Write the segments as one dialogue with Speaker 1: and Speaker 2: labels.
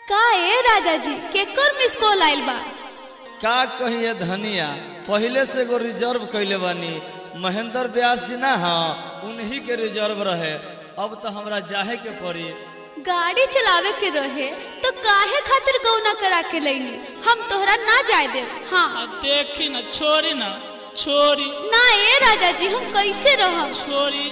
Speaker 1: का ए राजा जी केकर मिस कॉल आइल बा
Speaker 2: का कहिए धनिया पहले से एगो रिजर्व कैले बानी महेंद्र व्यास जी ना हाँ उन्हीं के रिजर्व रहे अब तो हमरा जाहे के पड़ी
Speaker 1: गाड़ी चलावे के रहे तो काहे खातिर गौना करा के लईली हम तोहरा ना जाए देव हाँ
Speaker 3: आ देखी न छोरी न छोरी
Speaker 1: ना ए राजा जी हम कैसे रहब
Speaker 3: छोरी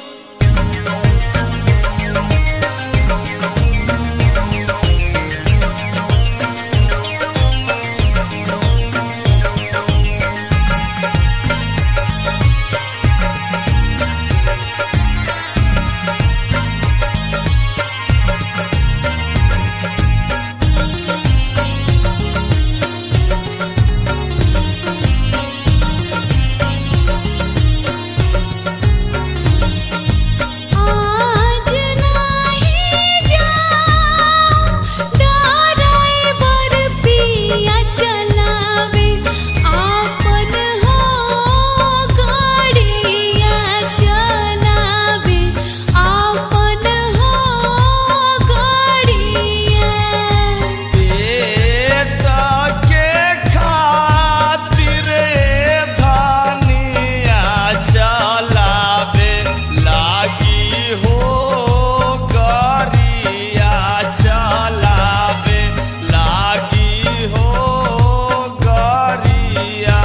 Speaker 1: आज नाही जाऊं ड्राइवर पिया चलावे आपन हो गाड़िया चलावे आपन हो गाड़िया
Speaker 2: पेट के खातिर धनिया चलावे लागी हो गरिया चलावे लागी हो गरिया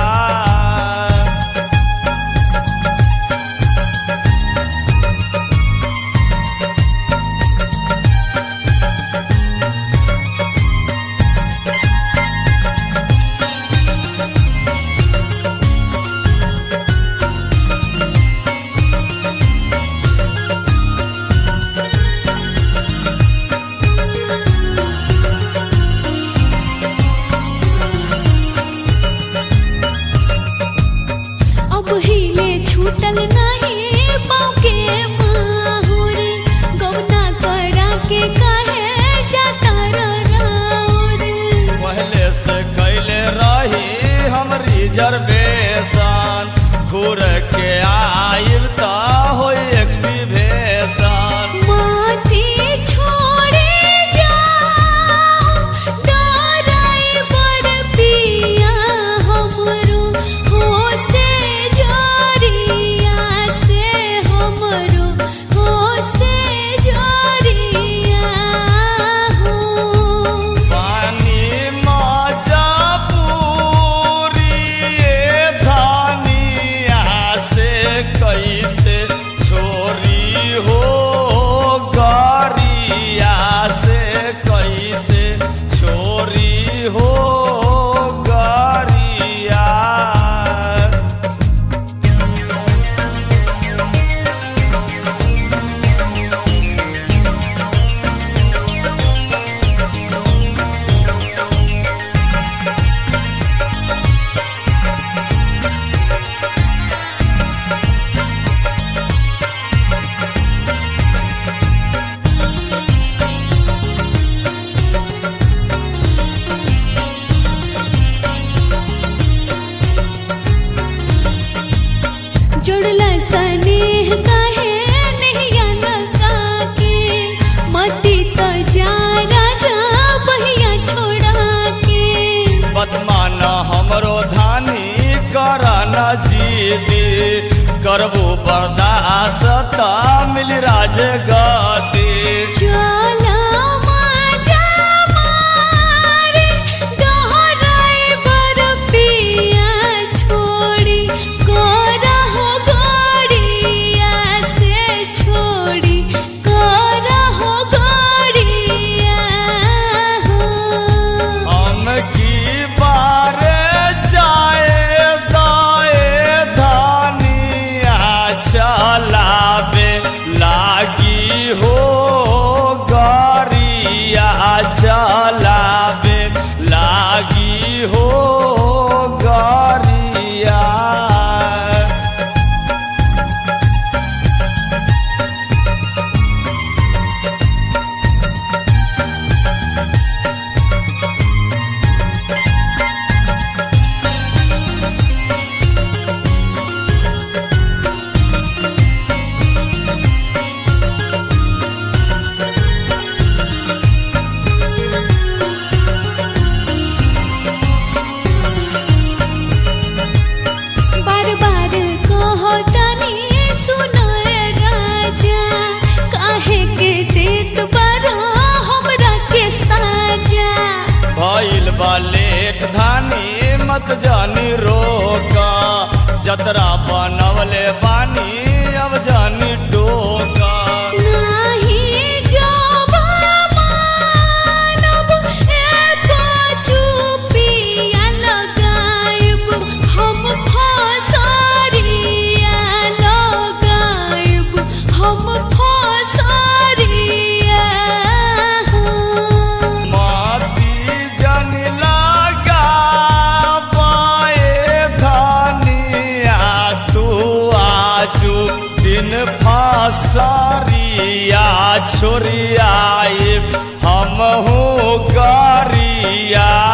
Speaker 1: अब हिले छूटल नहीं पाँव के माहुर गौना करा के कहे जाता राउर
Speaker 2: पहले से कैले रही हम रिजर्वेशन घूर के आइब त हो एक्टिवेशन
Speaker 1: माथी छोड़े जाओ ड्राइवर पिया हमरो हो से जोरिया से हमरो हो से जोरिया हो
Speaker 2: पानी मजा पूरी धनिया से कैसे छोरी हो गरिया से कैसे छोरी हो गरिया
Speaker 1: जुड़ला स्नेह कहे नहीं लगा के मती तो जा राजा बहिया छोड़ा के
Speaker 2: बदमान हमरो धानी कर न जीती करबो बर्दाश्त मिल राज गति
Speaker 1: चला माजा मारे ड्राइवर पिया छोड़ी करहो गाड़िया से छोड़ी करहो गाड़िया हो
Speaker 2: हम की बार जाए दाए धानिया चलावे लागी हो गरिया चलावे लागी हो गरिया जतरा बनवले बानी अब जानी टोका
Speaker 1: नाही जावा मानब एको चुपिया लगाइब हम फसरिया लगाइब हम फसरिया
Speaker 2: माती जन लगा पाए धनिया तू आजू दिन फसरिया छोरिया हम हो गरिया